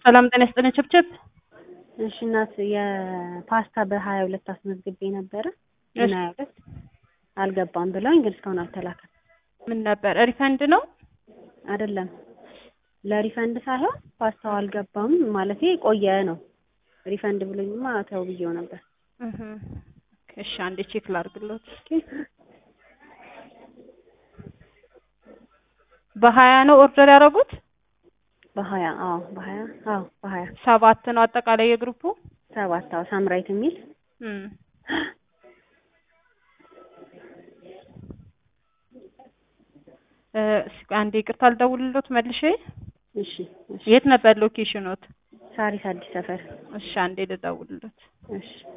ሰላም ጤና ይስጥልኝ ችብችብ። እሺ እናት የፓስታ በሀያ ሁለት አስመዝግቤ ነበረ እሺ። ሀያ ሁለት አልገባም ብለውኝ ግን እስካሁን አልተላከም። ምን ነበር ሪፈንድ ነው? አይደለም ለሪፈንድ ሳይሆን ፓስታው አልገባም ማለቴ ቆየ ነው። ሪፈንድ ብሎኝማ ተው ብዬው ነበር። እህ እሺ አንዴ ቼክ ላድርግሎት እስኪ። በሀያ ነው ኦርደር ያደረጉት? በሀያ አዎ በሀያ አዎ በሀያ ሰባት ነው አጠቃላይ የግሩፑ? ሰባት አዎ ሳምራይት የሚል እም እ እስኪ አንዴ ይቅርታ ልደውልሎት መልሼ። እሺ እሺ የት ነበር ሎኬሽኖት? ሳሪስ አዲስ ሰፈር እሺ አንዴ ልደውልሎት። እሺ